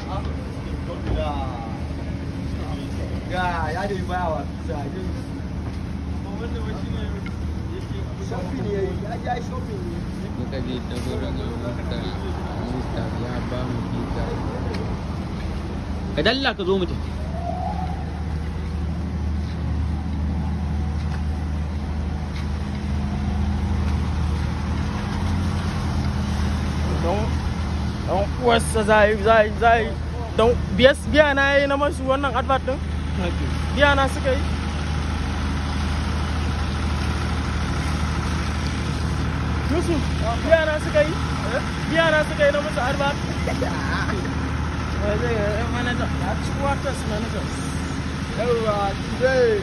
ga ya da baya wa zage shopping ne ya ja shopping ne muka je ta gurin mista mista ya ba mu pizza ka dalla ka zo mu tafi don don uwarsa zai zai zai don biya na yi na masu wannan advert din biya na suka yi Yusuf biya na suka yi biya na suka yi na masu advert wai zai yi manager ya ci quarters managers yawa today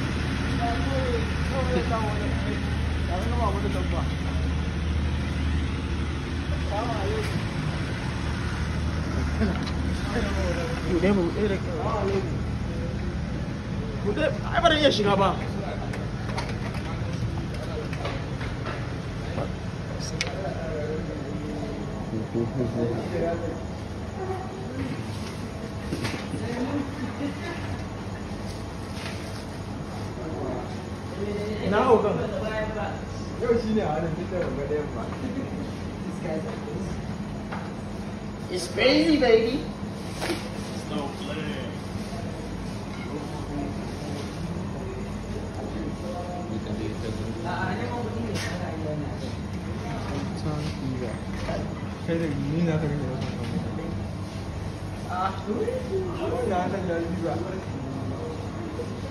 buɗe mu buɗe da kyau buɗe ai ba zan iya shiga ba ina ogan yau shi ne a hannun fitar da ɗayan ba It's crazy, baby. muka je ta gurin kai da ni na ka rage wasu ya san ya yi ba